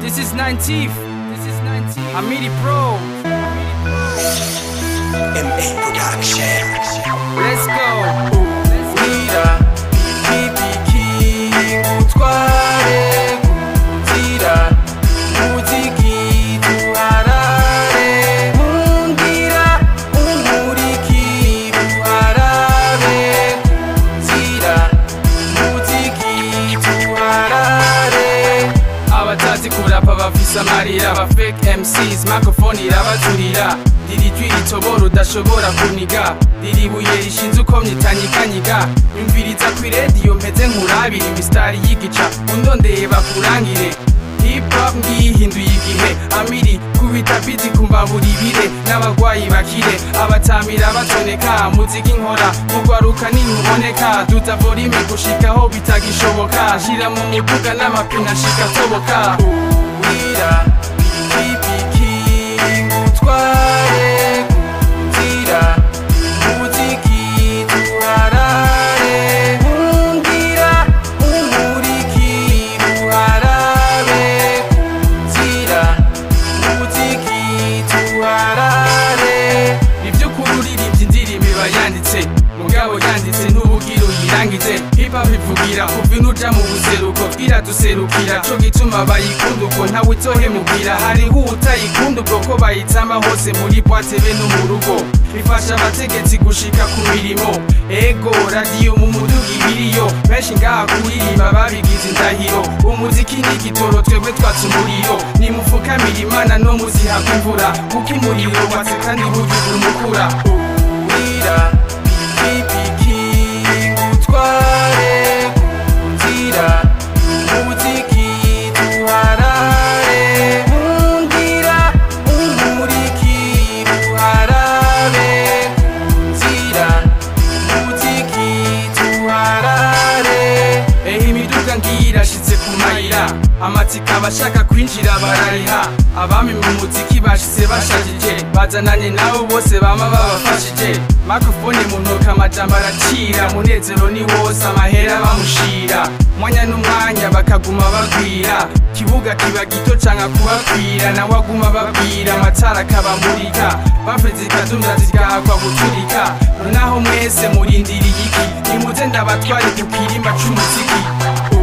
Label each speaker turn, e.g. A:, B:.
A: This is 19th. This is 19th. Amiri Pro.
B: MA Production.
A: Let's go. Wira, ikipiki, utware, kuzira, muziki, tuharare, mungira, umuriki, tuharare, kuzira, muziki, tuharare. abatazi kurapa bafise amarira aba fake MCs microphone irabaturira riri jwi ritobora udashobora kuniga riri buye rishinze uko myitanyikanyiga yumviriza kwi radio mpeze nkurabira imistari y'igica undondeye bakurangire hip hop ngihinduye igihe amiri kubita biti kumbabura ibire n'abagwayi bakire abatamira batoneka muziki nkora mugwaruka nimuboneka duza volume gushikaho bitagishoboka shira mu muduga n'amapine ashika atoboka wira ikipiki ngutware kuzira muziki tuharare nkungira umuriki buharabe kuzira muziki tuharare ivy'ukuri uririmbye indirimbo iba yanditse mugabo yanditse ntubugire uyirangize hip hop ivugira kuva inuja mu buseruko iraduserukira co gituma bayikunda uko ntawe uzohemukira hariho utayikunda ubwo ko bayitsamba hose muri bwate be no mu rugo bifasha abategetsi gushika ku mirimo ego radiyo mu muduga ibiriyo benshi ngaha kuririmba babigize indahiro umuziki ni igitoro twebwe twatse umuriro nimufukamira imana no muzihagwa imvura kuko umuriro watse kandi burya umukura wira ikipiki ngutware kuzira muziki tuharare nkungira umuriki buharabe kuzira muziki tuharare ehe imiduga ngiyi irashitse ku mayira amatsiko abashaka kwinjira barariha abami mu muziki bashitse bashajije bazananye nabo bose bama babafashije makrofone mu ntoke amajambo aracira munezero ni wose amahera bamushira mwanya n'umwanya bakaguma bagwira kibuga kiba gito canka kubakwira nawe aguma babwira amatara akabamurika bafre zikadumya zigahakwa guturika nonaho mwese murindiriye iki nimuze ndabatware ku kirimba c'umuziki